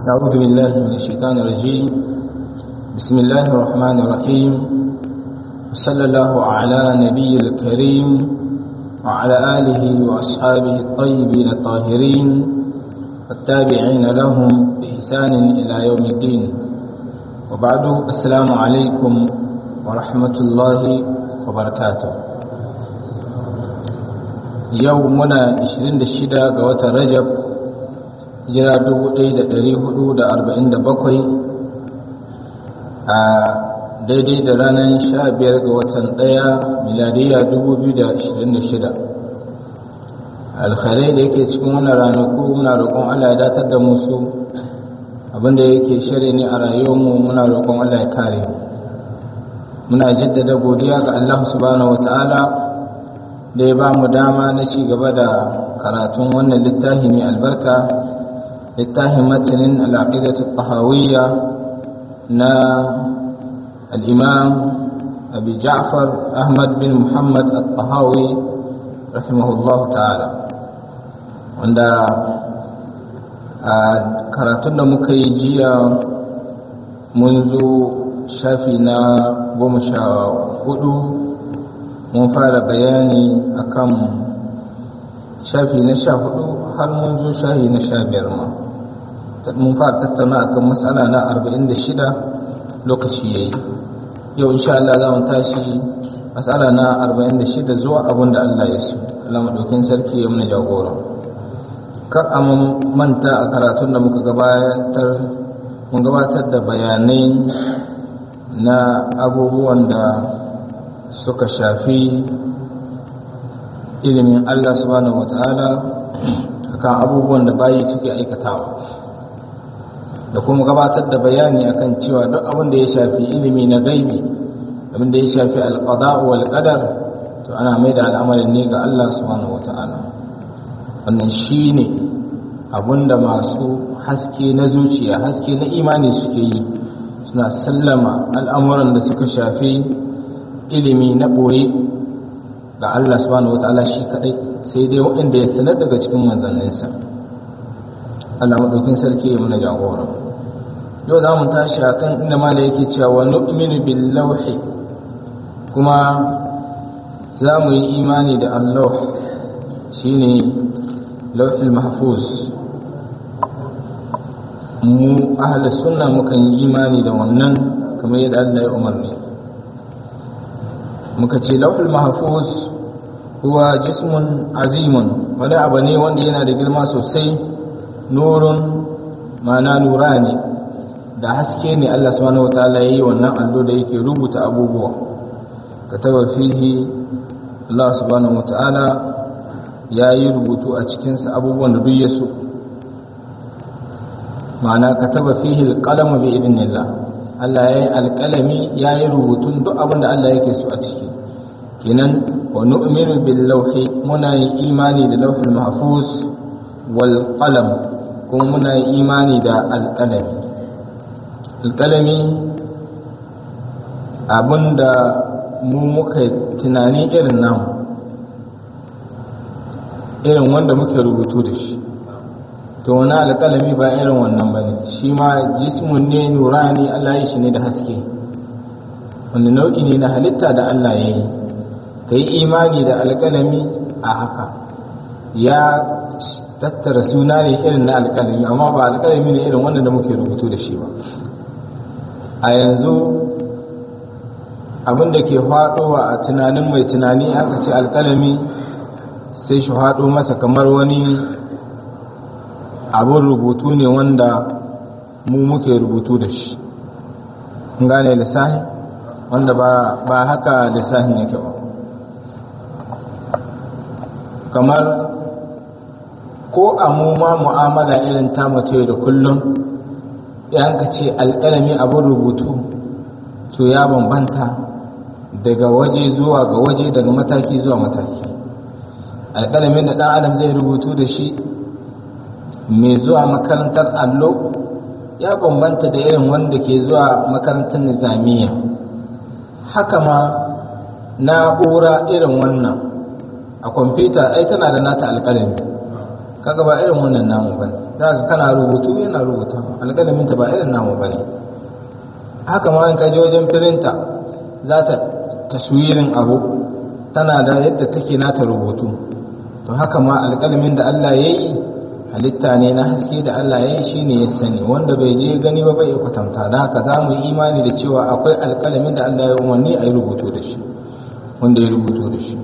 أعوذ بالله من الشيطان الرجيم بسم الله الرحمن الرحيم وصلى الله على نبي الكريم وعلى آله وأصحابه الطيبين الطاهرين والتابعين لهم بإحسان إلى يوم الدين وبعد السلام عليكم ورحمة الله وبركاته يومنا 26 قوة رجب hijira 1447 a daidai da ranar 15 ga watan ɗaya miladiya 2026 alkhairai da yake cikin wannan ranaku muna roƙon allah ya datar da musu abinda yake shari ne a rayuwarmu muna roƙon allah ya kare muna jaddada godiya ga allah subhanahu wata'ala da ya ba mu dama na ci gaba da karatun wannan littafi mai albarka littafin matanin al'aƙidatu tahawiyya na al'imam abu ja'far ahmad bin muhammad al-tahawi rahimahullahu ta'ala wanda a karatun da muka yi jiya mun zo shafi na goma sha hudu mun fara bayani akan shafi na sha hudu har mun zo shafi na sha biyar ma mun fara tattauna akan matsala na 46 lokaci yayi yau insha Allah za mu tashi matsala na 46 zuwa abin da Allah ya so Allah madaukin sarki ya muna jagora kar a manta a karatun da muka gabatar mun gabatar da bayanai na abubuwan da suka shafi ilimin Allah subhanahu wataala akan abubuwan da bayi suke aikatawa da kuma gabatar da bayani akan cewa duk abin da ya shafi ilimi na gaibi abin da ya shafi alqada'u wal qadar to ana mai da al'amarin ne ga Allah subhanahu wata'ala wannan shine abin da masu haske na zuciya haske na imani suke yi suna sallama al'amuran da suka shafi ilimi na boye ga Allah subhanahu wata'ala shi kadai sai dai waɗanda ya sanar daga cikin manzanninsa Allah maɗaukin sarki ya muna jagora yau za mu tashi a kan inda mala yake cewa nu'minu bil lauhi kuma za mu yi imani da Allah shine lauhil mahfuz mu ahli sunna mukan yi imani da wannan kamar yadda Allah ya umarni muka ce lauhil mahfuz huwa jismun azimun wani abu ne wanda yana da girma sosai nurun mana nura ne da haske ne Allah subhanahu wataala yayi wannan allo da yake rubuta abubuwa kataba fihi Allah subhanahu wataala yayi rubutu a cikin sa abubuwan da duk ya so ma'ana kataba fihi alqalamu bi idnillah Allah yayi alqalami yayi rubutun duk abin da Allah yake so a ciki kenan wa nu'minu bil lawhi muna yi imani da lawhul mahfuz wal qalam kuma muna yi imani da alqalami alqalami abinda mu muka tunani irin namu irin wanda muke rubutu da shi to wani alƙalami ba irin wannan ba ne shi ma jismun ne nurani Allah ya shi ne da haske wanda nau'i ne na halitta da Allah ya yi ka yi imani da alƙalami a haka ya tattara suna ne irin na alƙalami amma ba alƙalami ne irin wanda da muke rubutu da shi ba a yanzu abin da ke faɗowa a tunanin mai tunani aka ce alƙalami sai shi faɗo masa kamar wani abin rubutu ne wanda mu muke rubutu da shi gane lissahi wanda ba haka lissahin yake ba kamar ko a mu ma mu'amala irin ta mace da kullum yan ka ce alƙalami abin rubutu to ya bambanta daga waje zuwa ga waje daga mataki zuwa mataki alƙalamin da ɗan adam zai rubutu da shi mai zuwa makarantar allo ya bambanta da irin wanda ke zuwa makarantar nizamiya haka ma na'ura irin wannan a kwamfuta ai tana da nata alƙalami kaga ba irin wannan namu ba za ka kana rubutu yana rubuta alƙalamin ta ba irin namu bane haka ma in ka je wajen firinta za ta taswirin abu tana da yadda take nata rubutu to haka ma alƙalamin da Allah ya yi halitta ne na haske da Allah ya yi shi ne ya sani wanda bai je gani ba bai kwatanta da haka za mu yi imani da cewa akwai alƙalamin da Allah ya umarni a yi rubutu da shi wanda ya rubutu da shi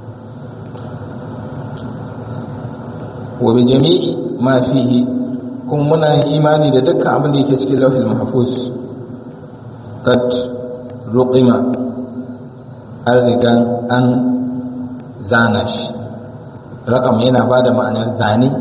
wa bi jami'i ma fihi kuma muna yin imani da dukkan abin da yake cikin lauhil mahfuz kad ruqima an riga an zana shi rakam yana ba da ma'anar zane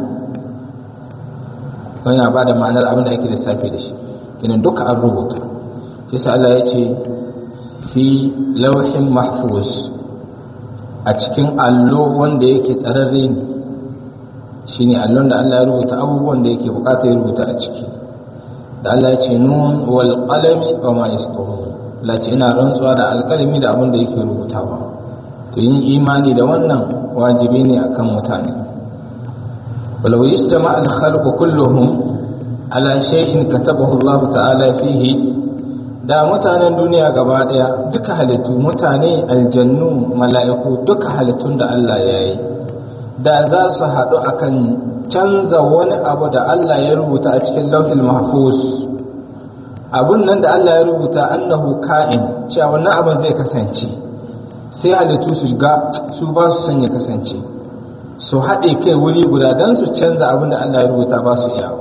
yana ba da ma'anar abin da ake lissafi da shi kenan duka an rubuta yasa Allah ya ce fi lauhin mahfuz a cikin allo wanda yake tsararre ne shine allon da Allah ya rubuta abubuwan da yake bukata ya rubuta a ciki da Allah ya ce nun wal qalami wa ma yasturun Allah ce ina rantsuwa da alƙalami da abin da yake rubutawa to yin imani da wannan wajibi ne akan mutane walau yastama al khalqu kulluhum ala shay'in katabahu Allah ta'ala fihi da mutanen duniya gaba daya duka halittu mutane aljannu mala'iku duka halittun da Allah ya yi da za su haɗu akan canza wani abu da Allah ya rubuta a cikin lauhin mahfuz abun nan da Allah ya rubuta annahu ka'in cewa wannan abin zai kasance sai halittu su ga su ba su son ya kasance su haɗe kai wuri guda don su canza abin da Allah ya rubuta ba su iya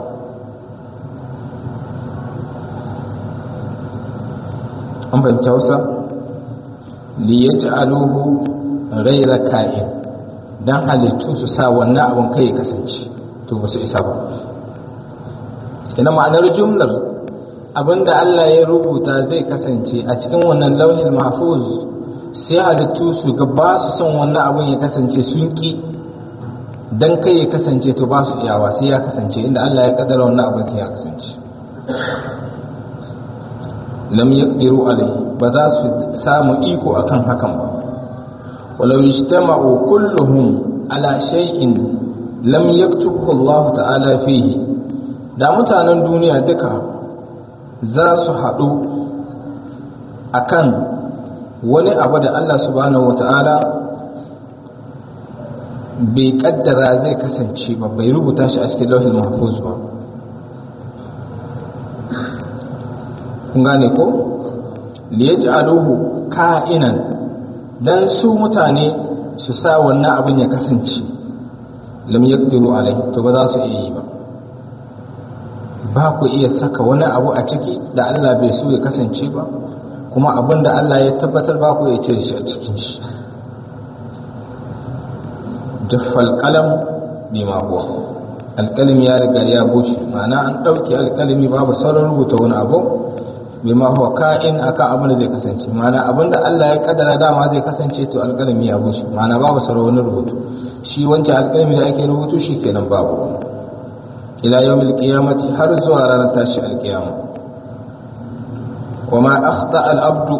an fahimci hausa liyaj'aluhu ghayra ka'in dan halittu su sa wannan abin kai ya kasance to ba su isa ba ina ma'anar jumlar abinda Allah ya rubuta zai kasance a cikin wannan launin mahfuz sai halittu su ga ba su son wannan abin ya kasance sun ki dan kai ya kasance to ba su iyawa sai ya kasance inda Allah ya kaddara wannan abin sai ya kasance lam yaqdiru alai ba za su samu iko akan hakan ba walau ijtama'u kulluhum ala shay'in lam yaktubhu Allah ta'ala fihi da mutanen duniya duka za su haɗu akan wani abu da Allah subhanahu wata'ala bai kaddara zai kasance ba bai rubuta shi a cikin lauhin mahfuz ba kun gane ko liyaj'aluhu ka'inan dan su mutane su sa wannan abin ya kasance lam yaqdiru alai to ba za su iya yi ba ba ku iya saka wani abu a ciki da Allah bai so ya kasance ba kuma abin da Allah ya tabbatar ba ku iya cire shi a cikin shi duffal qalam bima huwa alƙalami ya riga ya bushe ma'ana an ɗauke alƙalami babu sauran rubuta wani abu bima huwa ka'in akan abin da zai kasance ma'ana abin da Allah ya kaddara dama zai kasance to alƙalami ya bushe ma'ana babu sauran wani rubutu shi wancan alƙalami da ake rubutu shi kenan babu ila yawmil qiyamati har zuwa ranar tashi alƙiyama wa ma akhta al abdu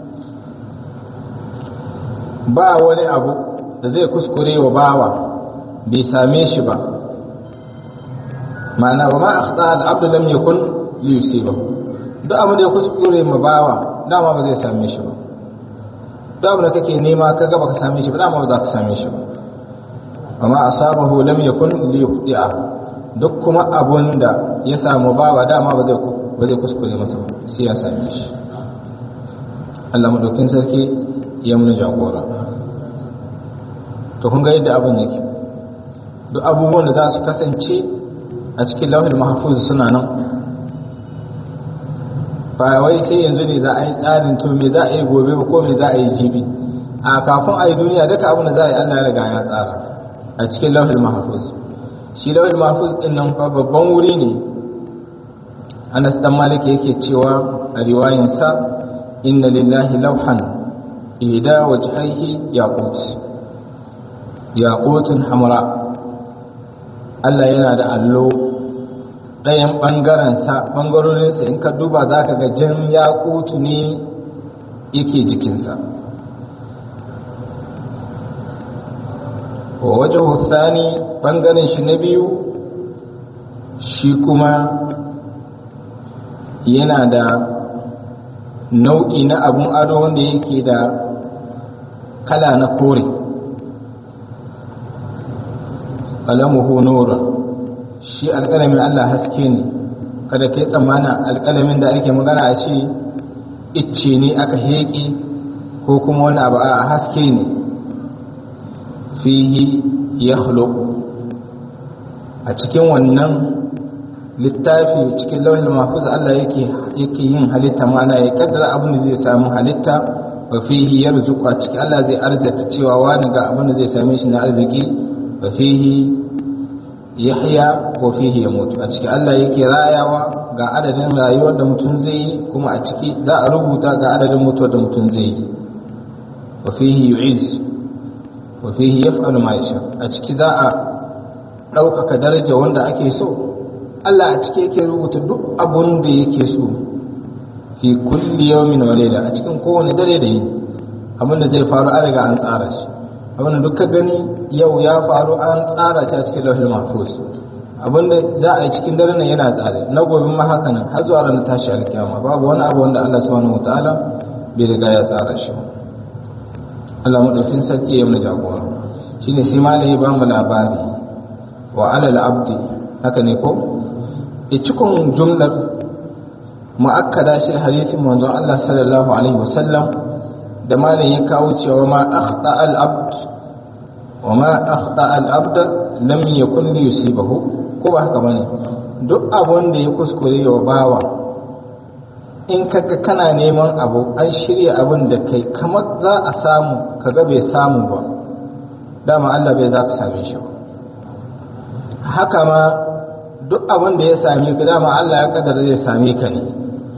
ba wani abu da zai kuskure wa bawa bai same shi ba ma'ana wa ma akhta al abdu lam yakun li yusibahu duk abin da ya kuskure ma bawa dama ba zai same shi ba duk abin da kake nema ka ga baka same shi ba dama ba za ka same shi ba amma asabahu lam yakun li yukhti'a duk kuma abun da ya samu bawa dama ba zai ba zai kuskure masa ba sai ya same shi Allah madaukin sarki ya mun jagora to kun ga yadda abun yake duk abubuwan da za su kasance a cikin lauhin mahfuz suna nan ba wai sai yanzu ne za a yi tsarin to me za a yi gobe ko me za a yi jibi a kafin a yi duniya duka abin da za a yi Allah ya riga ya tsara a cikin lauhul mahfuz shi lauhul mahfuz din nan fa babban wuri ne Anas dan Malik yake cewa a riwayan sa inna lillahi lawhan ihda wajhaihi yaqut yaqutun hamra Allah yana da allo ɗayan ɓangarensa ɓangarorinsa in ka duba za ka ga jan yakutu ne yake jikinsa wa waje hussani ɓangaren shi na biyu shi kuma yana da nau'i na abun ado wanda yake da kala na kore kalamuhu nura shi alƙalamin Allah haske ne kada kai tsammanin alƙalamin da ake magana a ce icce ne aka heƙe ko kuma wani abu a haske ne fihi ya a cikin wannan littafi cikin lauhin mahfuz Allah yake yake yin halitta ma'ana ya kaddara abin da zai samu halitta wa fihi yarzuqu a cikin Allah zai arzata cewa wani ga abin da zai same shi na arziki wa fihi yahya wa fihi yamut a cikin Allah yake rayawa ga adadin rayuwar da mutum zai yi kuma a ciki za a rubuta ga adadin mutuwar da mutum zai yi wa fihi yu'iz wa fihi yaf'alu ma yasha a ciki za a ɗaukaka daraja wanda ake so Allah a ciki yake rubuta duk abun da yake so fi kulli yawmin wa layla a cikin kowane dare da yini abin da zai faru an riga an tsara shi abin da duka gani yau ya faru an tsara ta cikin lauhul mahfuz abin da za a yi cikin dare nan yana tsare na gobe ma haka nan har zuwa ranar tashi alkiyama babu wani abu wanda Allah subhanahu wataala bai riga ya tsara shi Allah madaukin sarki ya mana jagora shine sai malai ba mu labari wa alal abdi haka ne ko e cikin jumlar mu'akkada shi hadisin manzon Allah sallallahu alaihi wasallam da malam ya kawo cewa ma akhta al abd wa ma akhta al abd lam yakun li yusibahu ko ba haka bane duk abun da ya kuskure wa bawa in kaga kana neman abu an shirya abun da kai kamar za a samu kaga bai samu ba dama Allah bai za ka same shi ba haka ma duk abin da ya same ka dama Allah ya kadar zai same ka ne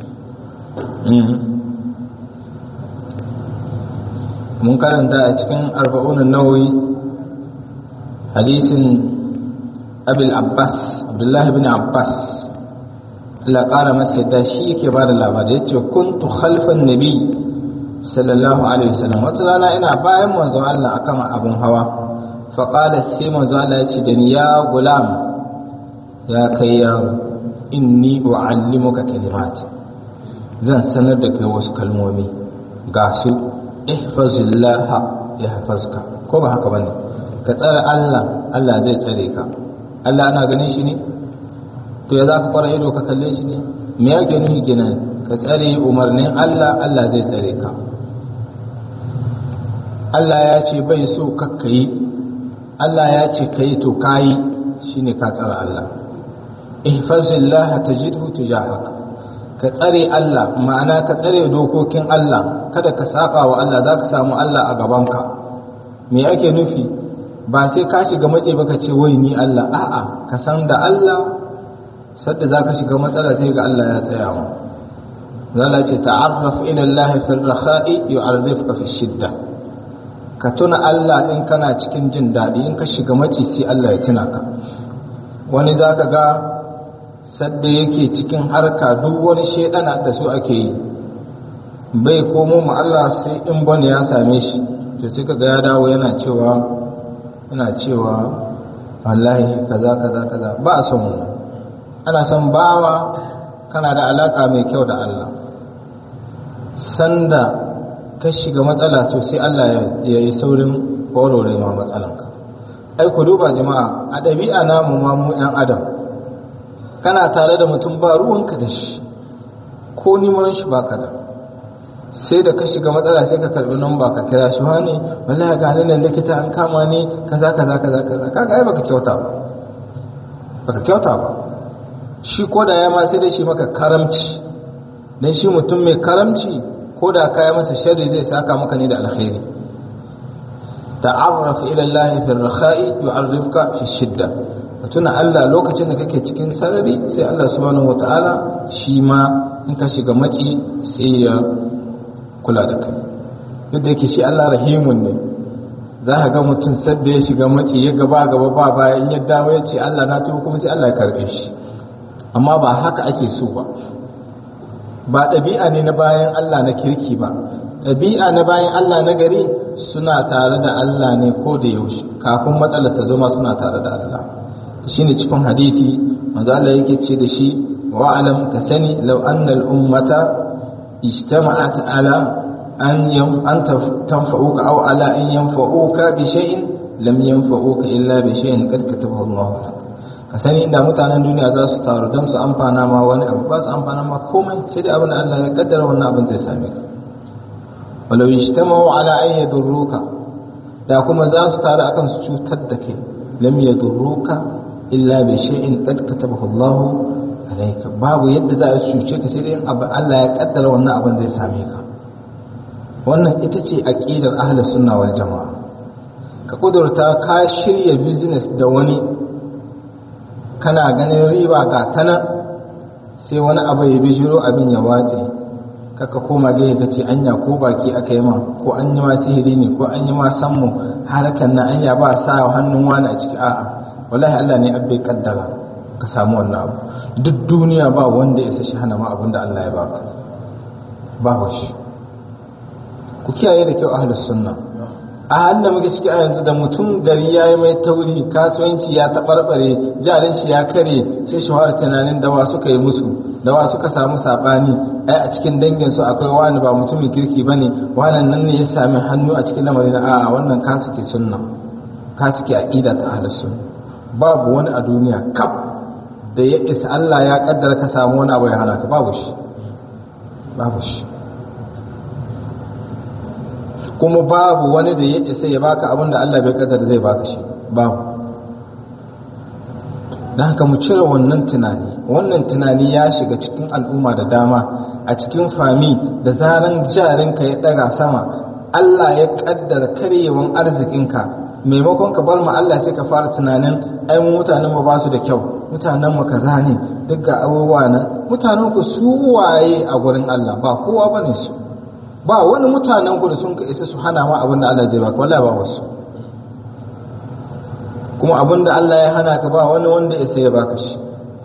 mun karanta a cikin arba'unan nawawi hadisin abil abbas abdullahi bin abbas Allah ƙara masa yadda shi yake ba da labari ya ce kuntu khalfan nabi sallallahu alaihi wasallam wata rana ina bayan manzon Allah akan abun hawa faƙala sai manzo Allah ya ce da ni ya gulam ya kai yaro inni u'allimuka kalimat zan sanar da kai wasu kalmomi ga su ihfazillah yahfazka ko ba haka bane ka tsare Allah Allah zai tsare ka Allah ana ganin shi ne to ya zaka kwara ido ka kalle shi ne me yake nufi kenan ka tsare umarnin Allah Allah zai tsare ka Allah ya ce bai so kakka yi Allah ya ce ka yi to ka yi shi ne ka tsara Allah ihfazillah tajidhu tujahak ka tsare Allah ma'ana ka tsare dokokin Allah kada ka saba wa Allah za ka samu Allah a gabanka me ake nufi ba sai ka shiga mace ba ka ce wai ni Allah a'a ka san da Allah sadda za ka shiga matsala sai ga Allah ya tsaya wa zala ce ta'arraf ila Allah fi rakha'i yu'arrifuka fi shidda ka tuna Allah in kana cikin jin daɗi in ka shiga maci sai Allah ya tuna ka wani za ka ga sadda yake cikin harka duk wani shaidana da su ake yi bai komo ma Allah sai in bane ya same shi to sai ka ga ya dawo yana cewa yana cewa wallahi kaza kaza kaza ba a son ana son bawa kana da alaka mai kyau da Allah sanda ka shiga matsala to sai Allah ya yi saurin warware ma matsalanka ai ku duba jama'a a ɗabi'a namu ma mu ‘yan adam kana tare da mutum ba ruwanka da shi ko neman shi baka da sai da ka shiga matsala sai ka karɓi namba ka kira shi wani wallahi ga nan likita an kama ni kaza kaza kaza kaza kaga ai baka kyauta ba baka kyauta ba shi ko da ya ma sai da shi maka karamci dan shi mutum mai karamci ko da kaya masa sharri zai saka maka ne da alkhairi ta'arraf ila Allah fi ar-rakha'i yu'arrifuka fi shidda tuna Allah lokacin da kake cikin sarari sai Allah subhanahu wata'ala shi ma in ka shiga maci sai ya kula da kai yadda yake shi Allah rahimun ne za ka ga mutum sadda ya shiga maci ya gaba gaba ba baya in ya dawo ya ce Allah na tuba kuma sai Allah ya karbe shi amma ba haka ake so ba ba ɗabi'a ne na bayan Allah na kirki ba ɗabi'a na bayan Allah na gari suna tare da Allah ne ko da yaushe kafin matsalar ta zama suna tare da Allah shine cikin hadisi manzo Allah yake ce da shi wa alam ka sani law anna al ummata ijtama'at ala an yam an tanfa'uka aw ala an yanfa'uka bi shay'in lam yanfa'uka illa bi shay'in qad katabahu Allah ka sani inda mutanen duniya za su taru don su amfana ma wani abu ba su amfana ma komai sai da abin da Allah ya kaddara wannan abin zai same ka walau yajtama'u ala an yadurruka da kuma za su taru akan su cutar da kai lam yadurruka illa bi shay'in qad katabahu Allah alayka babu yadda za a cuce ka sai dai abu Allah ya kaddara wannan abin zai same ka wannan ita ce aqidar ahlus sunna wal jamaa ka kudurta ka shirya business da wani kana ganin riba ga tana sai wani abu ya bijiro abin ya watse kaka koma gaya ka ce anya ko baki aka yi ma ko an yi ma sihiri ne ko an yi ma sammu harakan na anya ba sa hannun wani a ciki a'a wallahi Allah ne abbai kaddara ka samu wannan abu duk duniya ba wanda ya shi hana ma abin da Allah ya baka ba shi ku kiyaye da kyau ahlus sunna a halin da muke ciki a yanzu da mutum gari ya yi mai tauri kasuwanci ya taɓarɓare jarin shi ya kare sai shi fara tunanin dawa suka yi musu dawa suka samu saɓani ai a cikin dangin su akwai wani ba mutumin kirki ba ne wannan nan ne ya sami hannu a cikin lamarin a'a wannan ka suke sunna ka suke aqida ta ahlus sunna babu wani a duniya kaf da ya isa Allah ya kaddara ka samu wani abu ya hana ka babu shi babu shi kuma babu wani da ya isa ya baka abin da Allah bai kaddara zai baka shi babu don haka mu cire wannan tunani wannan tunani ya shiga cikin al'umma da dama a cikin fami da zaran jarinka ya daga sama Allah ya kaddara karyewan arzikinka maimakon ka bar ma Allah sai ka fara tunanin ai mu mutanen mu ba su da kyau mutanen mu kaza ne duk ga abubuwa nan mutanen ku su waye a gurin Allah ba kowa bane su ba wani mutanen ku da sun ka isa su hana ma abin da Allah zai baka wallahi ba wasu kuma abin da Allah ya hana ka ba wani wanda isa ya baka shi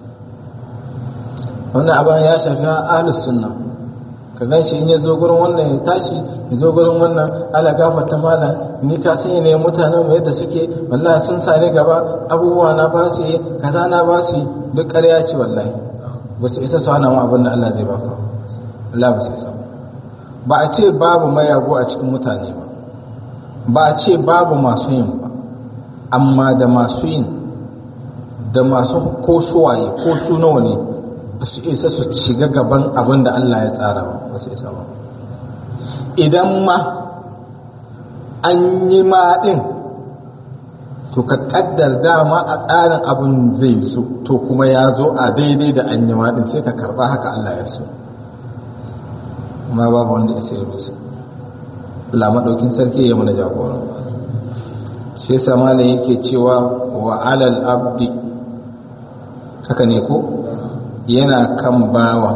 wannan abin ya shafi ahlus sunna ka gan shi in ya zo gurin wannan ya tashi ya zo gurin wannan ala gafarta malam ni ka sani ne mutanen mu yadda suke wallahi sun sani gaba abubuwa na ba su yi kaza na ba su yi duk ƙarya ce wallahi ba su isa su hana mu abin da Allah zai baka Allah ba su isa ba a ce babu mayago a cikin mutane ba ba a ce babu masu yin ba amma da masu yin da masu ko suwaye ko su nawa ne ba su isa su shiga gaban abin da Allah ya tsara ba ba su isa ba idan ma an yi ma ɗin to ka ƙaddar dama a tsarin abin zai so to kuma ya zo a daidai da an yi ma ɗin sai ka karɓa haka Allah ya so amma babu wanda ya sai rusa Allah maɗaukin sarki ya mana jagora shi yasa malam yake cewa wa alal abdi haka ne ko yana kan bawa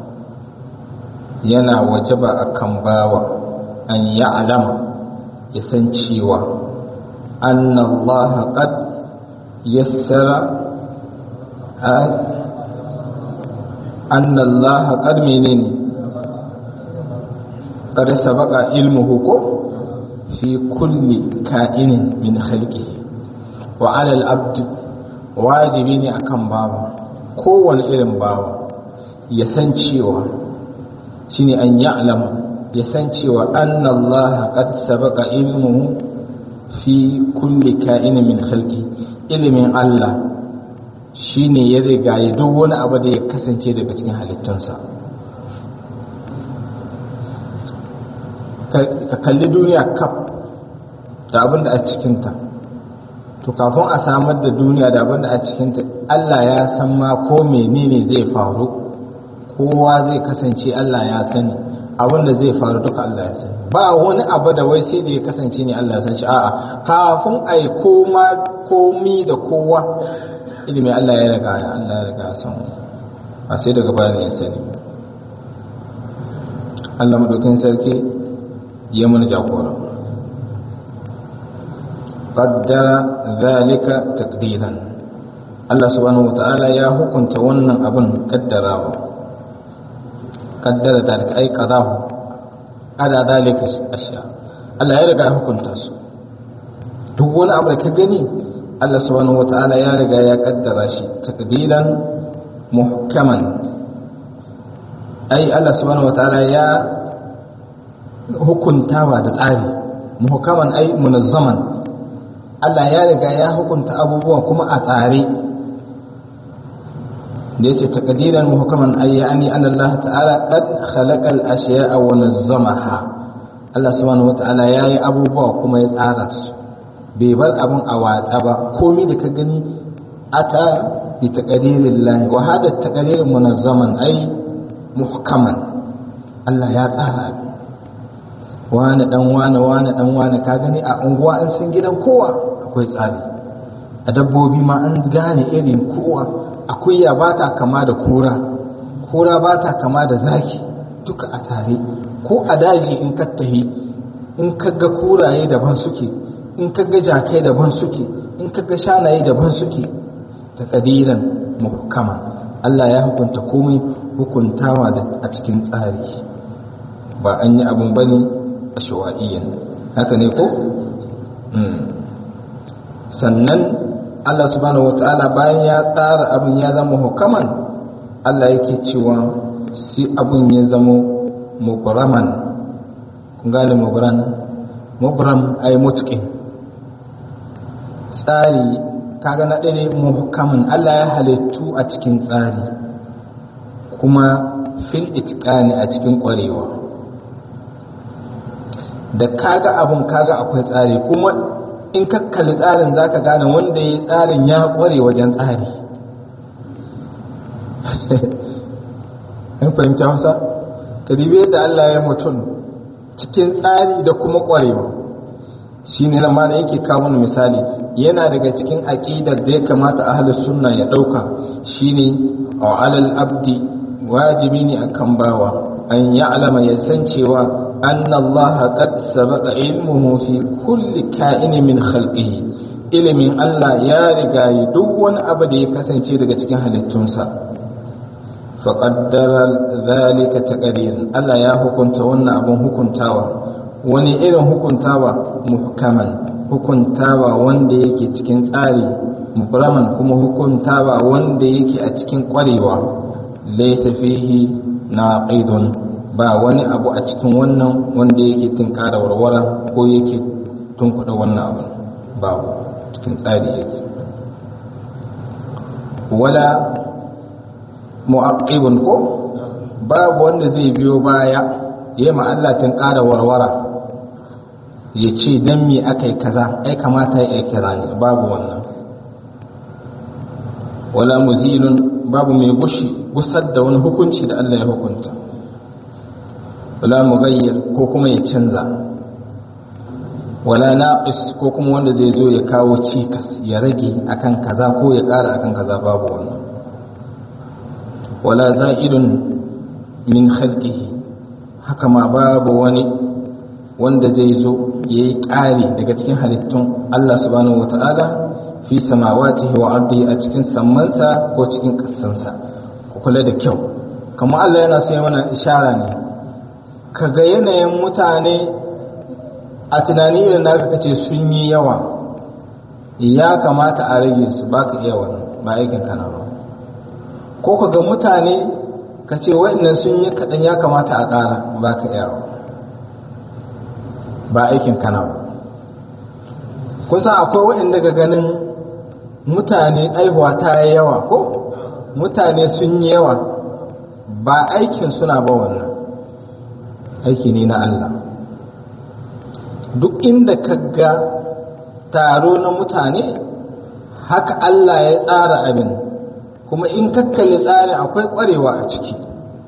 yana wajaba a kan bawa an ya alama ya san cewa an Allah qad yassara an Allah qad menene qad sabaqa ilmuhu ko fi kulli ka'inin min khalqihi wa 'ala al-abd wajibi ne akan bawa kowane irin bawa ya san cewa shine an ya'lama ya san cewa anna Allah qad sabaqa ilmuhu fi kulli ka'inin min khalqi ilimin Allah shine ya riga ya duk wani abu da ya kasance daga cikin halittunsa ka kalli duniya kaf da abin da a cikinta to kafin a samar da duniya da abin da a cikinta Allah ya san ma ko menene zai faru kowa zai kasance Allah ya sani abin da zai faru duka Allah ya sani ba wani abu da wai sai da ya kasance ne Allah ya san shi a'a kafin a yi koma komi da kowa ilimi Allah ya riga Allah ya riga san a sai daga bayan ya sani Allah madaukin sarki ya mana jagora qaddara zalika taqdiran Allah subhanahu wataala ya hukunta wannan abin kaddarawa kaddara zalika ai qadahu ala zalika asha Allah ya riga hukunta su duk wani abu da ka gani Allah subhanahu wata'ala ya riga ya kaddara shi takdiran muhkaman ai Allah subhanahu wata'ala ya hukuntawa da tsari muhkaman ai munazzaman Allah ya riga ya hukunta abubuwa kuma a tsare da yace takdiran muhkaman ay yani anna Allah ta'ala qad khalaqa al-ashya'a wa nazzamaha Allah subhanahu wata'ala yayi abubuwa kuma ya tsara su bai bar abun a watsa ba komai da ka gani ata bi taqdirillah wa hada taqdir munazzaman ay muhkaman Allah ya tsara wani dan wani wani dan wani ka gani a unguwa an sun gidan kowa akwai tsari a dabbobi ma an gane irin kowa akuya ba ta kama da kura kura ba ta kama da zaki duka a tare ko a daji in ka tahi in ka ga kuraye daban suke in ka ga jakai daban suke in ka ga shanaye daban suke ta kadiran muhkama Allah ya hukunta komai hukuntawa a cikin tsari ba an yi abun bane a shawa'iyyan haka ne ko sannan Allah subhanahu wata'ala bayan ya tsara abin ya zama hukaman Allah yake cewa si abin ya zama mubraman kun gane mubran mubram ay mutqin tsari kaga na ɗaya muhkaman Allah ya halittu a cikin tsari kuma fil itqani a cikin ƙwarewa da kaga abun kaga akwai tsari kuma in ka kalli tsarin za ka gane wanda ya tsarin ya kware wajen tsari in fahimci hausa ka dibe da Allah ya mutum cikin tsari da kuma kwarewa shi ne na da yake kawo wani misali yana daga cikin aƙidar da ya kamata ahalus sunna ya ɗauka shine a alal abdi wajibi ne akan bawa an ya'lama ya san cewa أن الله قد سبق علمه في كل كائن من خلقه ilimin Allah ya riga duk wani abu da ya kasance daga cikin halittunsa faƙaddara zalika taqdirin Allah ya hukunta wannan abun hukuntawa wani irin hukuntawa muhkaman hukuntawa wanda yake cikin tsari mubraman kuma hukuntawa wanda yake a cikin ƙwarewa laysa fihi naqidun ba wani abu a cikin wannan wanda yake tunkara warwara ko yake tunkuɗa wannan abu babu cikin tsari yake wala mu'aqibun ko babu wanda zai biyo baya ya ma Allah tunkara warwara ya ce dan me aka yi kaza ai kamata ya kira ne babu wannan wala muzilun babu mai gushi gusar da wani hukunci da Allah ya hukunta wala mughayyir ko kuma ya canza wala naqis ko kuma wanda zai zo ya kawo cikas ya rage akan kaza ko ya ƙara akan kaza babu wannan wala za'idun min khalqihi haka ma babu wani wanda zai zo ya yi ƙari daga cikin halittun Allah subhanahu wata'ala fi samawatihi wa ardihi a cikin sammansa ko cikin ƙasansa ku kula da kyau kamar Allah yana so ya mana ishara ne kaga yanayin mutane a tunani irin da aka ce sun yi yawa ya kamata a rage su ba ka iya wannan ba aikin kana ba ko kaga mutane ka ce wa'annan sun yi kaɗan ya kamata a ƙara ba ka iya ba aikin kana ba kusa akwai wa'anda ga ganin mutane aihuwa ta yi yawa ko mutane sun yi yawa ba aikin suna ba wannan aiki ne na Allah duk inda ka ga taro na mutane haka Allah ya tsara abin kuma in kakkalli tsarin akwai kwarewa a ciki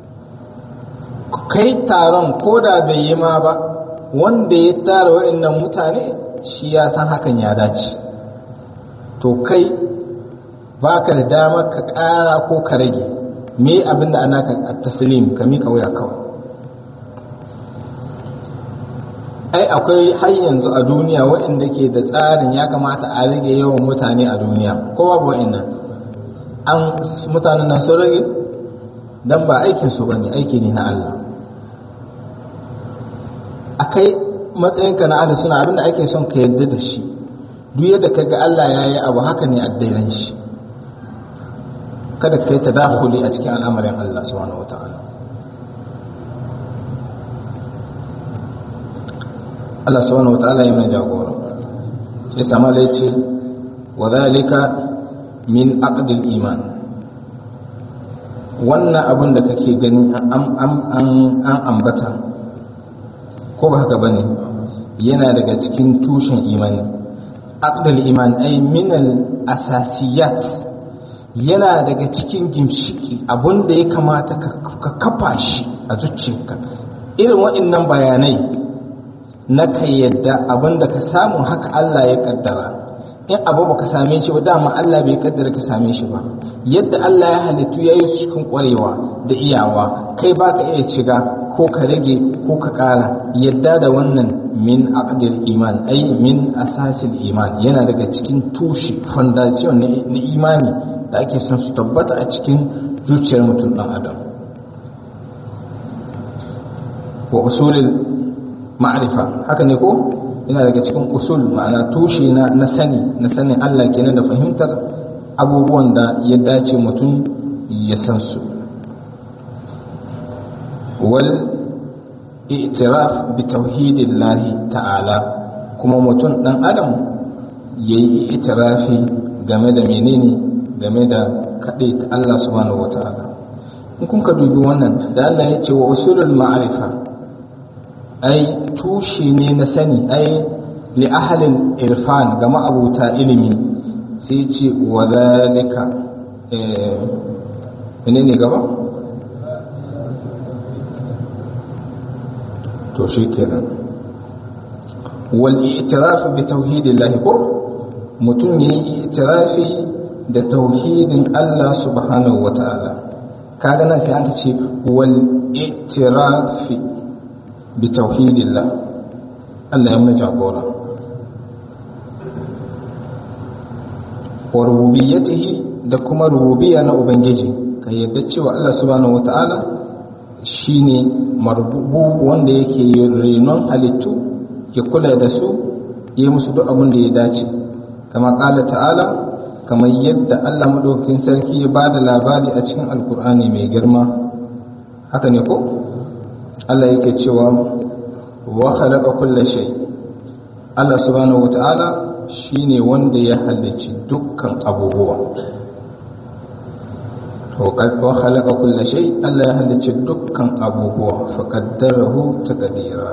kai taron ko da bai yi ma ba wanda ya tara wa'annan mutane shi ya san hakan ya dace to kai ba ka da damar ka ƙara ko ka rage me abin da ana ka taslim ka miƙa wuya kawai ai akwai har yanzu a duniya waɗanda ke da tsarin ya kamata a rage yawan mutane a duniya ko babu waɗannan an mutanen nan sun rage dan ba aikin su bane aiki ne na Allah akai matsayinka na Allah suna abinda ake son ka yarda da shi duk yadda ka ga Allah ya yi abu haka ne addairan shi kada ka yi tadakuli a cikin al'amarin Allah subhanahu wata'ala Allah subhanahu wata'ala ya mai jagora ya sama da ce wa zalika min aqdil iman wannan abin da kake gani an ambata ko ba haka bane yana daga cikin tushen imani aqdal iman ay min al asasiyat yana daga cikin gimshiki abin da ya kamata ka kafa shi a zuciyarka irin waɗannan bayanai na ka yadda abin da ka samu haka Allah ya kaddara in abu baka same shi ba dama Allah bai kaddara ka same shi ba yadda Allah ya halittu ya yi cikin kwarewa da iyawa kai baka iya shiga ko ka rage ko ka ƙara yadda da wannan min aqdil iman ai min asasil iman yana daga cikin tushe foundation na imani da ake son su tabbata a cikin zuciyar mutum ɗan adam wa usulil ma'rifa haka ne ko yana daga cikin usul ma'ana tushe na na sani na sanin Allah kenan da fahimtar abubuwan da ya dace mutum ya san su wal i'tiraf bi tauhidillahi ta'ala kuma mutum dan adam yayi i'tirafi game da menene game da kaɗai ta Allah subhanahu wata'ala in kun ka dubi wannan da Allah ya ce wa usulul ma'rifa ai tushe ne na sani ai li ahalin irfan ga ma'abuta ilimi sai ce wa zalika eh ne gaba to shi kenan wal i'tiraf bi tauhidillah ko mutum yayi i'tirafi da tauhidin Allah subhanahu wata'ala kaga nan sai aka ce wal i'tirafi bi tauhidillah Allah ya mana jagora wa rububiyyatihi da kuma rububiyya na ubangiji ka yadda cewa Allah subhanahu wata'ala shine marbubu wanda yake renon halittu ya kula da su yi musu duk abin da ya dace kama kala ta'ala kamar yadda Allah madaukakin sarki ya ba da labari a cikin alkur'ani mai girma haka ne ko Allah yake cewa wa khalaqa kulla shay Allah subhanahu wata'ala shine wanda ya halicci dukkan abubuwa wa khalaqa kulla shay Allah ya halicci dukkan abubuwa fa qaddarahu taqdira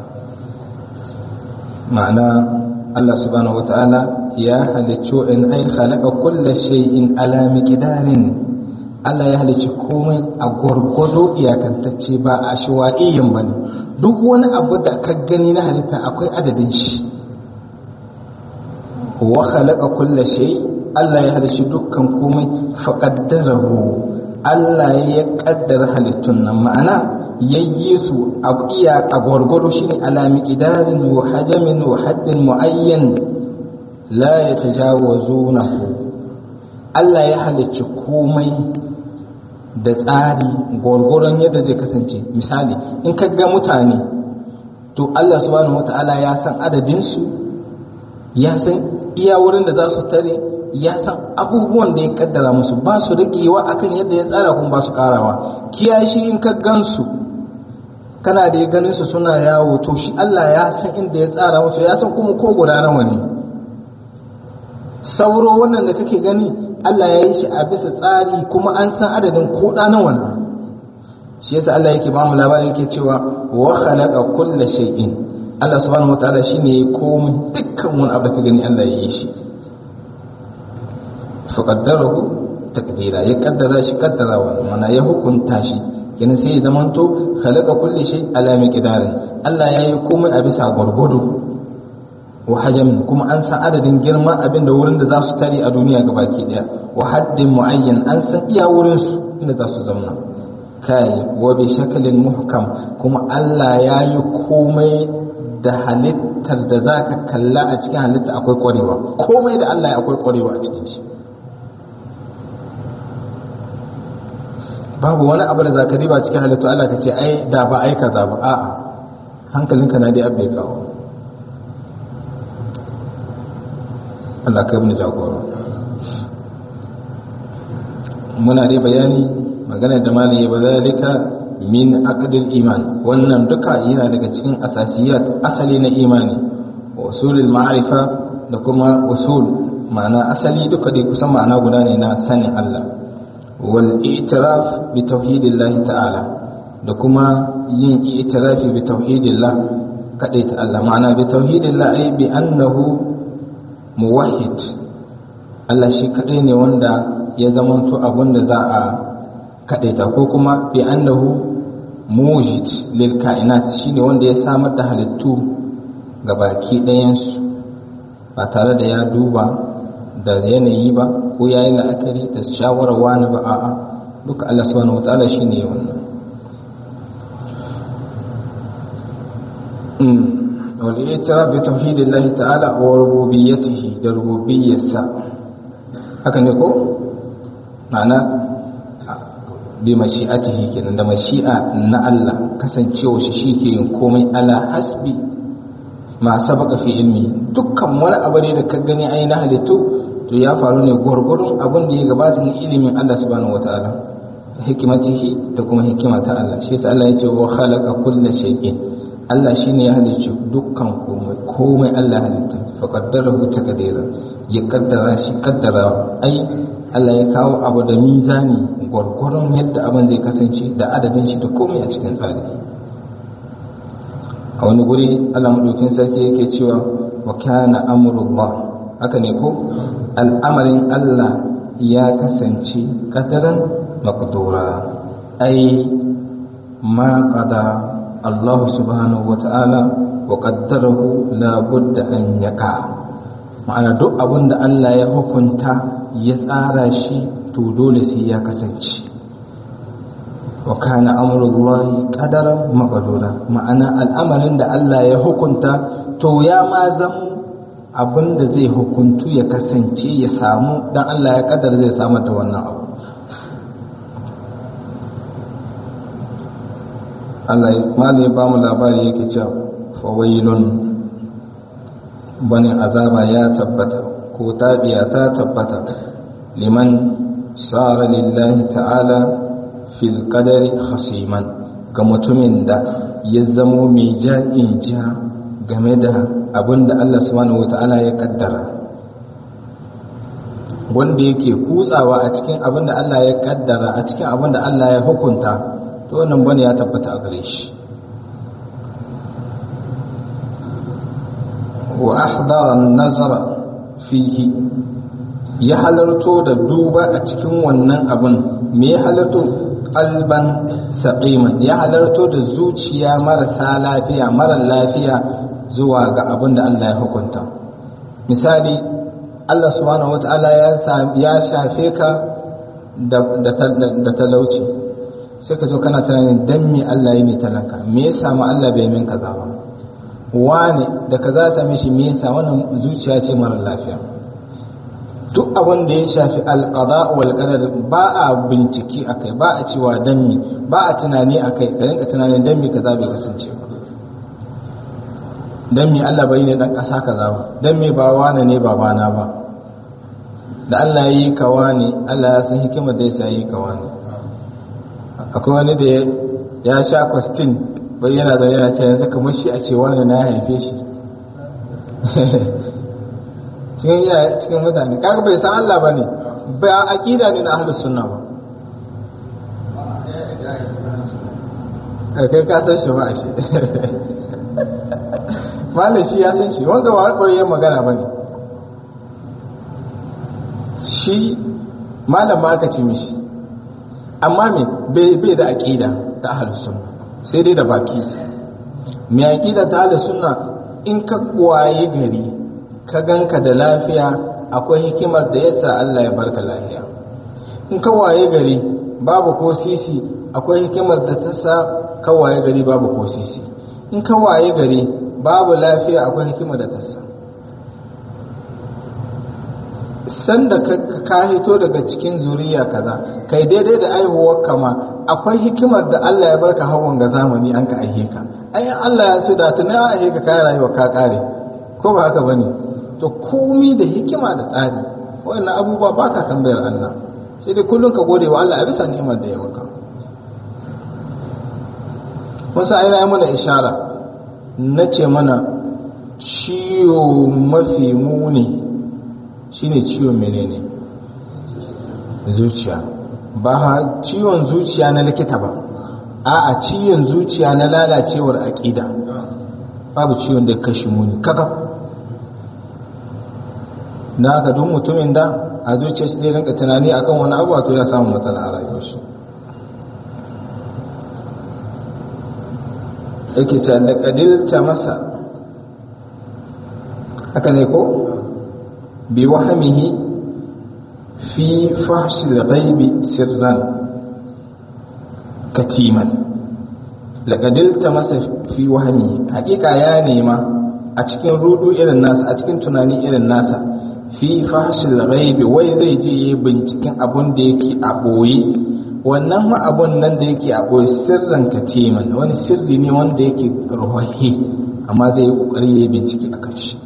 ma'ana Allah subhanahu wata'ala ya halicci in ai khalaqa kulla shay'in ala miqdarin Allah ya halicci komai a gwargwado iyakantacce ba a shiwa'iyin bane duk wani abu da ka gani na halitta akwai adadin shi wa khalaqa kulla shay Allah ya halicci dukkan komai fa qaddarahu Allah ya kaddara halittun nan ma'ana yayye su a iya a gwargwado shine ala miqdarin wa hajamin wa haddin muayyan la yatajawazunahu Allah ya halicci komai da tsari gwargwaron yadda zai kasance misali in ka ga mutane to Allah subhanahu wata'ala ya san adadinsu ya san iya wurin da za su tare ya san abubuwan da ya kaddara musu ba su rigewa akan yadda ya tsara kuma ba su karawa kiyashi in ka gansu kana da ya ganin su suna yawo to shi Allah ya san inda ya tsara musu ya san kuma ko guda nawa ne sauro wannan da kake gani Allah ya yi shi a bisa tsari kuma an san adadin ko da nawa ne shi yasa Allah yake ba mu labarin yake cewa wa khalaqa kulla shay'in Allah subhanahu wataala shine ya komai dukkan wani abu da ka gani Allah ya yi shi fa qaddarahu takdira ya kaddara shi kaddarawa mana ya hukunta shi kenan sai ya zamanto khalaqa kulli shay ala miqdarin Allah ya yi komai a bisa gwargwado wa hajam kuma an san adadin girman abin da wurin da za su tare a duniya gabaki daya wa haddin muayyan an san iya wurin su inda za su zauna kai wa bi shakalin muhkam kuma Allah ya yi komai da halittar da za ka kalla a cikin halitta akwai kwarewa komai da Allah ya akwai kwarewa a cikin shi babu wani abu da za ka riba cikin halittu Allah ka ce ai da ba ai kaza ba a'a hankalinka na dai abbe kawo Allah kai mu jagora muna dai bayani magana da malaye ba zalika min aqdil iman wannan duka yana daga cikin asasiyat asali na imani wa usulul ma'rifa da kuma usul ma'ana asali duka dai kusan ma'ana guda ne na sanin Allah wal i'tiraf bi tauhidillah ta'ala da kuma yin i'tirafi bi tauhidillah kadai ta Allah ma'ana bi tauhidillah ai bi annahu muwahhid Allah shi kadai ne wanda ya zamanto abin da za a kadaita ko kuma bi annahu mujid lil kainat shine wanda ya samar da halittu ga baki ɗayansu ba tare da ya duba da yanayi ba ko ya yi la'akari da shawarar wani ba a'a duka Allah subhanahu wa ta'ala shine wannan wal i'tiraf bi tauhidillahi ta'ala wa rububiyyatihi da rububiyyarsa haka ne ko ma'ana bi mashi'atihi kenan da mashi'a na Allah kasancewa shi shike yin komai ala hasbi ma sabaka fi ilmi dukkan wani abu ne da ka gani ai na halittu to ya faru ne gwargwadon abin da ya gabata na ilimin Allah subhanahu wataala hikimatihi da kuma hikima ta Allah shi yasa Allah ya ce wa khalaqa kulla shay'in Allah shine ya halicci dukkan komai komai Allah halitta fa qaddarahu taqdira ya kaddara shi kaddara ai Allah ya kawo abu da mizani gwargwaron yadda abin zai kasance da adadin shi da komai a cikin tsari a wani guri Allah madaukin sarki yake cewa wa kana amrullah haka ne ko al'amarin Allah ya kasance kadaran maqdura ai ma qada Allah subhanahu wa ta'ala wa qaddarahu la budda an yaqa ma'ana duk abin da Allah ya hukunta ya tsara shi to dole sai ya kasance wa kana amrullahi qadaran maqdura ma'ana al'amarin da Allah ya hukunta to ya ma zama abin da zai hukuntu ya kasance ya samu dan Allah ya kaddara zai samu da wannan abu Allah malai ba mu labari yake cewa fawailun bani azaba ya tabbata ko tabiya ta tabbata liman sara lillahi ta'ala fil qadari khasiman ga mutumin da ya zamo mai ja'in ja game da abin da Allah subhanahu wata'ala ya kaddara wanda yake kutsawa a cikin abin da Allah ya kaddara a cikin abin da Allah ya hukunta to wannan bane ya tabbata a gare shi wa ahdara nazara fihi ya halarto da duba a cikin wannan abin me ya halarto qalban saqiman ya halarto da zuciya marasa lafiya mara lafiya zuwa ga abin da Allah ya hukunta misali Allah subhanahu wata'ala ya shafe ka da talauci sai ka zo kana tunanin dan me Allah ya ne talaka me ya samu Allah bai min kaza ba wane da kaza same shi me yasa wannan zuciya ce mara lafiya duk abin da ya shafi alqada wal qadar ba a bincike akai ba a cewa dan me ba a tunani akai ka rinka tunanin dan me kaza bai kasance ba dan me Allah bai ne dan kasa kaza ba dan me ba wane ne babana ba da Allah ya yi kawa ne Allah ya san hikimar da ya yi kawa ne akwai wani da ya sha kwastin bai yana da yana ta yanzu kamar shi a ce wani na haife shi cikin yaya cikin mutane kaga bai san Allah bane ba aqida ne na ahlus sunna ba kai ka san shi ba a shi malam shi ya san shi wanda ba koyi magana bane shi malam ma aka ce mishi amma me bai da aqida ta ahlus sunna sai dai da baki mai aqida ta ahlus sunna in ka kwaye gari ka ganka da lafiya akwai hikimar da yasa Allah ya barka lafiya in ka waye gari babu ko sisi akwai hikimar da ta sa ka waye gari babu ko sisi in ka waye gari babu lafiya akwai hikimar da ta sa sanda ka hito daga cikin zuriya kaza kai daidai da aihuwar kama akwai hikimar da Allah ya barka hawan ga zamani an ka aihe ka ai Allah ya so da tuna aihe ka kai rayuwa ka kare ko ba haka bane to komi da hikima da tsari wannan abubuwa ba ka tambayar Allah sai dai kullum ka gode wa Allah a bisa ni'imar da ya maka wasu ayyana ya mana ishara na ce mana ciwo mafi muni shine ciwon menene zuciya ba ciwon zuciya na likita ba a'a ciwon zuciya na lalacewar aƙida babu ciwon da kashi muni kaka na haka duk mutumin da a zuciya shi zai rinka tunani akan wani abu to ya samu matsala a rayuwar shi yake ta da kadilta masa haka ne ko bi wahamihi fi fahshil ghaibi sirran katiman laƙadilta masa fi wahami hakika ya nema a cikin rudu irin nasa a cikin tunani irin nasa fi fahshil ghaibi wai zai je yi binciken abun da yake a boye wannan ma abun nan da yake a boye sirran katiman wani sirri ne wanda yake ruhahi amma zai yi kokari ya yi bincike a kan shi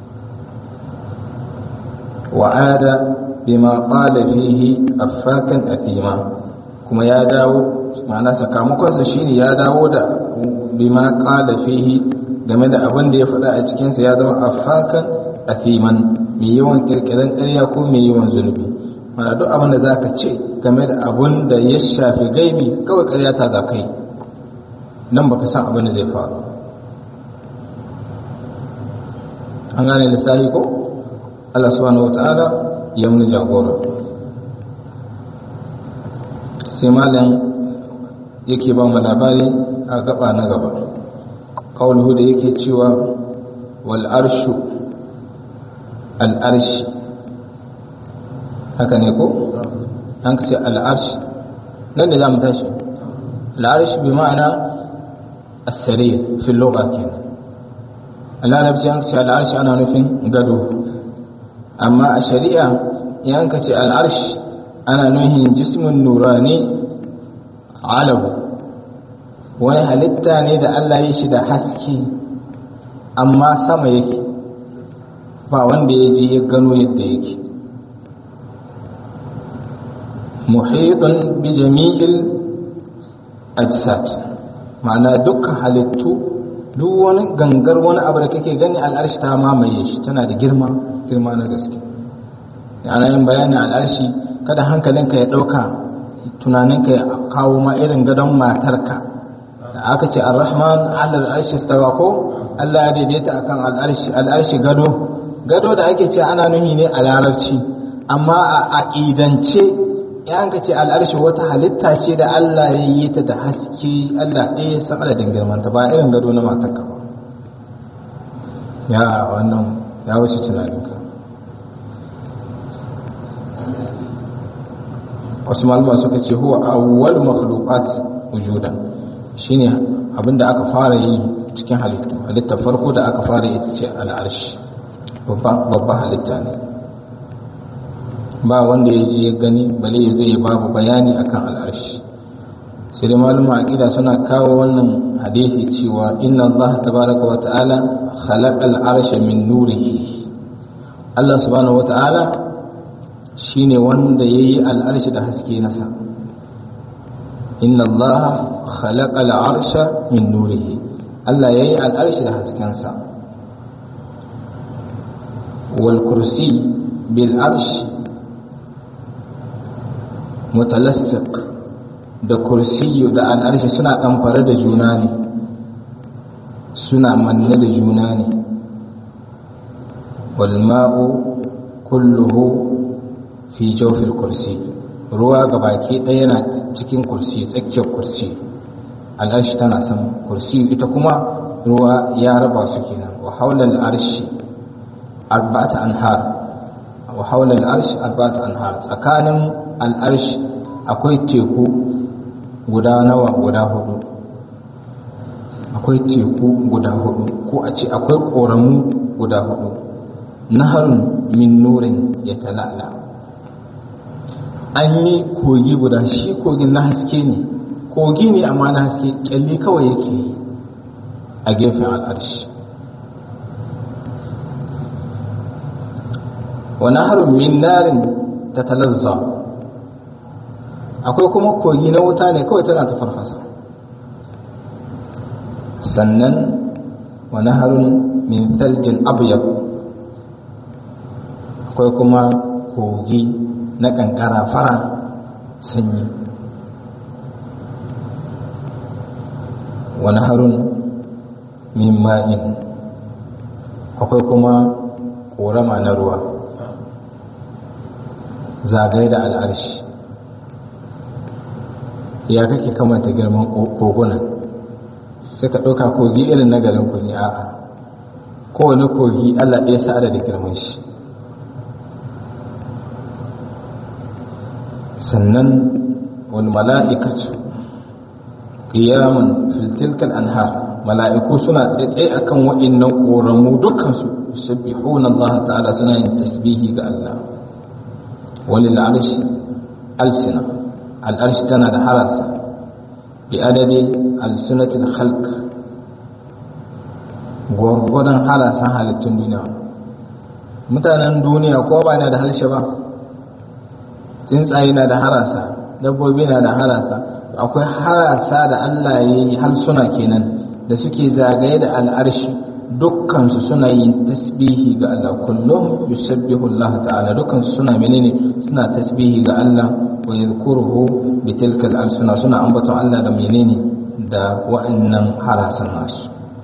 wa'ada bima qala fihi affakan athima kuma ya dawo ma'ana sakamakonsa shine ya dawo da bima qala fihi game da abin da ya faɗa a cikinsa ya zama afakan athiman mai yawan kirkiran ƙarya ko mai yawan zunubi mana duk abin da zaka ce game da abin da ya shafi gaibi kawai ƙarya ta za kai nan baka san abin da zai faru an gane lissafi ko Allah subhanahu wata'ala ya mun jagora sai malam yake ba mu labari a gaba na gaba kawulhu da yake cewa wal arshu al arshi haka ne ko an ka ce al arshi nan da za mu tashi al arshi bi ma'ana as-sarir fi lugha kenan a larabci an ce al arshi ana nufin gado amma a shari'a yan ka ce al arshi ana nufin jismun nurani alabu wani halitta ne da Allah ya shi da haske amma sama yake ba wanda ya je ya gano yadda yake muhitun bi jami'il ajsad ma'ana dukkan halittu duk wani gangar wani abu da kake gani al'arshi ta mamaye shi tana da girma girma na gaske ana yin bayanin al'arshi kada hankalinka ya ɗauka tunaninka ya kawo ma irin gadon matarka da aka ce ar-rahman ala al-arshi stawa ko Allah ya daidaita akan al-arshi al-arshi gado gado da ake ce ana nuhi ne a larabci amma a aqidance ya ka ce al-arshi wata halitta ce da Allah ya yi ta da haske Allah ɗaya ya san adadin girman ta ba irin gado na matarka ba ya wannan ya wuce tunaninka wasu malama suka ce huwa awwal makhluqat wujudan shine abinda aka fara yi cikin halittu halitta farko da aka fara ita ce al'arshi babban halitta ne ba wanda ya je ya gani bale ya zai babu bayani akan al'arshi sai dai malama aqida suna kawo wannan hadisi cewa inna Allah tabaraka wa ta'ala khalaqa al'arsha min nurihi Allah subhanahu wa ta'ala shine wanda yayi al'arshi da haske nasa inna Allah khalaqa al'arsha min nurihi Allah yayi al'arshi da haskensa wal kursi bil arshi mutalassiq da kursiyu da al'arshi suna ɗamfare da juna ne suna manne da juna ne wal ma'u kulluhu fi jawfil kursi ruwa ga baki ɗaya yana cikin kursi tsakiyar kursi al'arshi tana sama kursi ita kuma ruwa ya raba su kenan wa haulal arshi arba'ata anhar wa haulal arshi arba'ata anhar tsakanin al'arshi akwai teku guda nawa guda hudu akwai teku guda hudu ko a ce akwai ƙoramu guda hudu naharun min nurin ya talala an yi kogi guda shi kogin na haske ne kogi ne amma na haske kyalli kawai yake yi a gefen al'arshi wa naharun min narin tatalazza akwai kuma kogi na wuta ne kawai tana ta farfasa sannan wa naharun min thaljin abyad akwai kuma kogi na kankara fara sanyi wa naharun min ma'in akwai kuma korama na ruwa zagaye da al'arshi ya kake kamanta girman kogunan sai ka ɗauka kogi irin na garin ku ne a'a kowane kogi allah ɗaya sa da girman shi sannan wani mala'ikatu qiyamun fil tilkal anhar mala'iku suna tsaye akan wa'annan koramu dukkan su yusabbihuna Allah ta'ala suna yin tasbihi ga Allah walil arshi alsina al arshi tana da harasa bi adadi alsunatil khalq gwargwadon harasan halittun duniya mutanen duniya ko ba na da harshe ba tsuntsaye na da harasa dabbobi na da harasa akwai harasa da Allah ya yi harsuna kenan da suke zagaye da al'arshi dukkansu suna yin tasbihi ga Allah kullum yusabbihu Allah ta'ala dukkansu suna menene suna tasbihi ga Allah wa yadhkuruhu bi tilka al-alsuna suna ambaton Allah da menene da wa'annan harasan nasu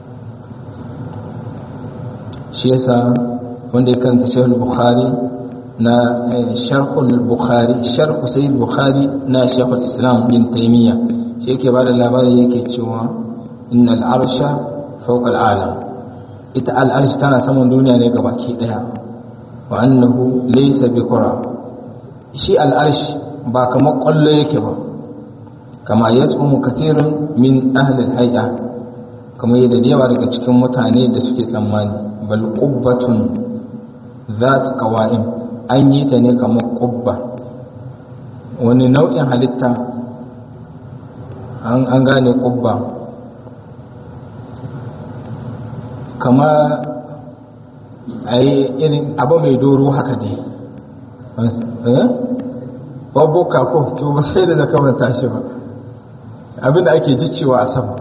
shi yasa wanda ya karanta Sahih Bukhari na sharhul bukhari sharhu sayyid bukhari na shaykhul islam bin taymiya shi yake bada labari yake cewa innal arsha fawqa al'alam ita al'arsh tana saman duniya ne gabaki daya wa annahu laysa bi qura shi al'arsh ba kamar kwallo yake ba kama yatsumu kathirun min ahli al-hay'a kamar yadda da yawa daga cikin mutane da suke tsammani bal qubbatun zat qawa'im an yi ta ne kamar ƙubba wani nau'in halitta an gane ƙubba kama a yi irin abu mai doro haka dai babuka ko to ba sai da zaka manta shi ba abinda ake jicewa a sama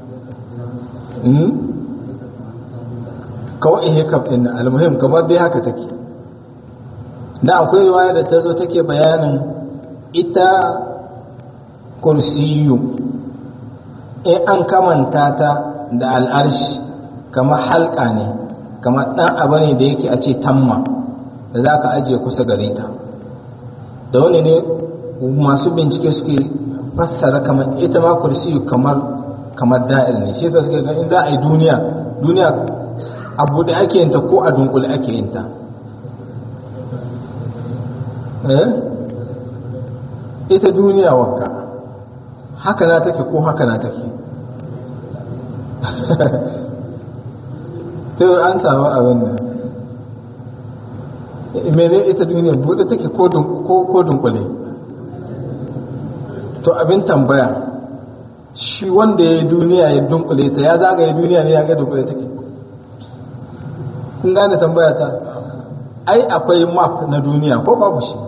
kawai ihe kafin almuhim kamar dai haka take da akwai riwaya da ta zo take bayanin ita kursiyu in an kamanta ta da al'arshi kamar halka ne kamar ɗan abu ne da yake a ce tamma da za ka ajiye kusa gare ta da wani ne masu bincike suke fassara kamar ita ma kursiyu kamar kamar da'ir ne shi yasa suke ga in za a yi duniya duniya abu da ake yinta ko a dunkule ake yinta ita duniya wanka haka na take ko haka na take to an samu abin nan mene ita duniya bude take ko dunkule to abin tambaya shi wanda ya yi duniya ya dunkule ta ya zagaye duniya ne ya ga dunkule take kun gane tambaya ta ai akwai map na duniya ko babu shi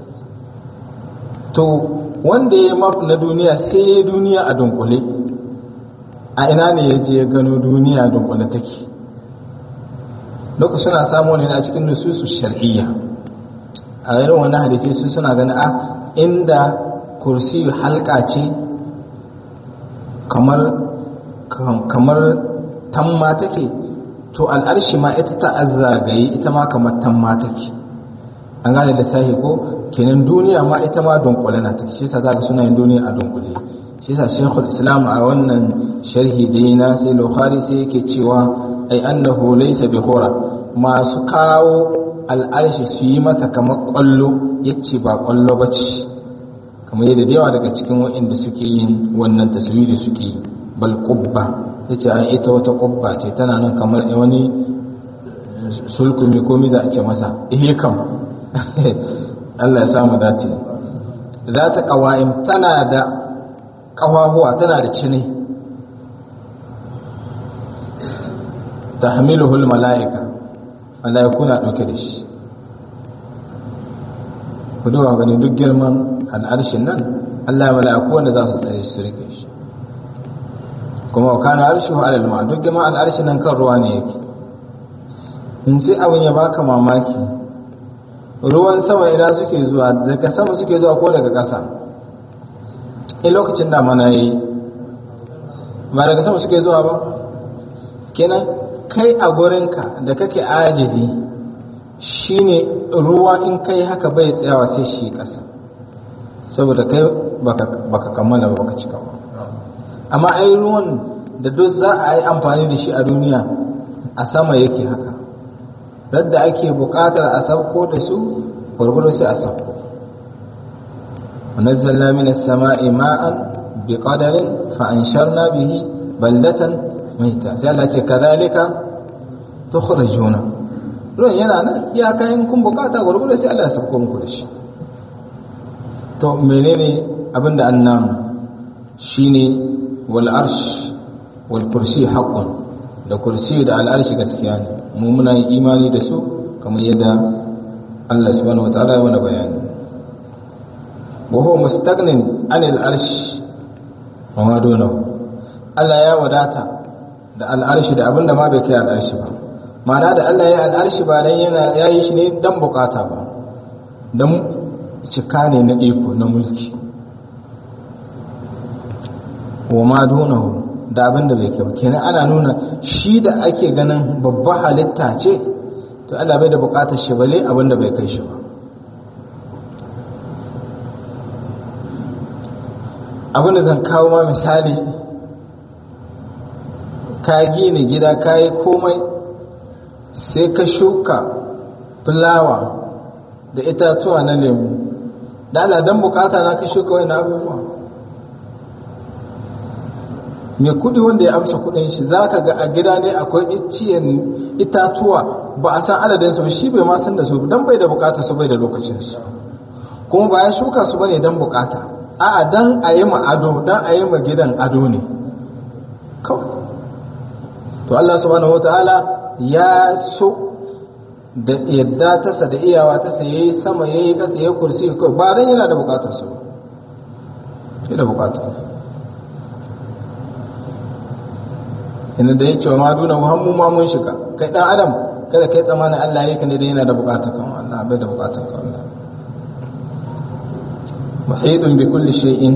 to wanda ya map na duniya sai ya duniya a dunkule a ina ne ya je ya gano duniya a dunkule take duk suna samu ne a cikin nususu shar'iyya a irin wani hadisi su suna gani a inda kursi halka ce kamar kamar tamma take to al'arshi ma ita ta azzagaye ita ma kamar tamma take an gane da sahi ko kenan duniya ma ita ma dunkule na take shi yasa zaka suna yin duniya a dunkule shi yasa shaykhul islam a wannan sharhi da yana sai bukhari sai yake cewa ai annahu laysa bi khura masu kawo al'arshi su yi mata kamar kwallo yace ba kwallo bace kamar yadda da yawa daga cikin waɗanda suke yin wannan taswiri suke yi bal qubba yace ai ita wata qubba ce tana nan kamar wani sulkumi komi da ake masa eh kam Allah ya samu dace za ta ƙawa'im tana da ƙawahuwa tana da cini ta hamiluhul mala'ika mala'iku na ɗauke da shi ku duba gani duk girman al'arshin nan Allah ya mala'iku wanda za su tsaye su rike shi kuma wa kana arshu alal ma duk girman al'arshin nan kan ruwa ne yake in sai abin ya baka mamaki ruwan sama ina suke zuwa daga sama suke zuwa ko daga ƙasa in lokacin damana yayi ba daga sama suke zuwa ba kenan kai a gurinka da kake ajizi shine ruwa in kai haka bai tsayawa sai shi ƙasa saboda kai baka kammala ba baka cika ba amma ai ruwan da duk za a yi amfani da shi a duniya a sama yake haka radda ake buƙatar a sauko da su gwargwado sai a sauko ونزلنا من السماء ماء بقدر فأنشرنا به بلدة ميتا سألت كذلك تخرجون ruwan yana nan ya kayan kun bukata gwargwado sai Allah ya sauko muku da shi to menene abin da annan shine wal arsh wal kursi haqqun da kursi da al arshi gaskiya ne mu muna yin imani da su kamar yadda Allah subhanahu wataala ya mana bayani wa huwa mustaghnin anil arsh wa ma dunahu Allah ya wadata da al arshi da abin da ma bai kai al arshi ba ma'ana da Allah ya al'arshi ba dan yana yayi shi ne dan bukata ba dan cika ne na iko na mulki wa ma dunahu da abin da bai kai ba kenan ana nuna shi da ake ganin babba halitta ce to Allah bai da bukatar shi bale abin da bai kai shi ba abin da zan kawo ma misali ka gina gida ka yi komai sai ka shuka fulawa da itatuwa na lemu da ana don bukata na ka shuka wani abubuwa mai kudi wanda ya amsa kudin shi za ka ga a gida ne akwai iciyen itatuwa ba a san adadin su shi bai ma san da su don bai da bukata su bai da lokacin su kuma ba ya shuka su bane don bukata a'a dan a yi ma ado dan a yi ma gidan ado ne kawai to Allah subhanahu wataala ya so da yadda tasa da iyawa tasa yayi sama yayi kasa yayi kursi ko ba dan yana da bukatar su sai da bukatar inda da yake wa ma duna muhammu ma mun shiga kai dan adam kada kai tsamanin Allah yake ne da yana da bukatar kan Allah bai da bukatar kan Allah muhidun bi kulli shay'in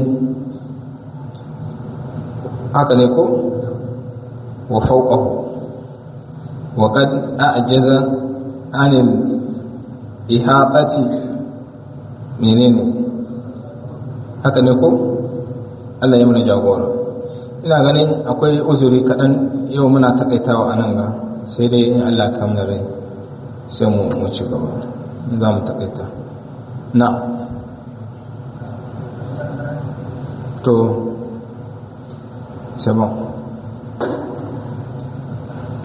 haka ne ko wa fawqahu wa qad a'jaza anil ihatati menene haka ne ko Allah ya mana jagora ina ganin akwai uzuri kaɗan yau muna takaitawa a nan ga sai dai in Allah ka mana rai sai mu mu ci gaba za mu takaita na to sai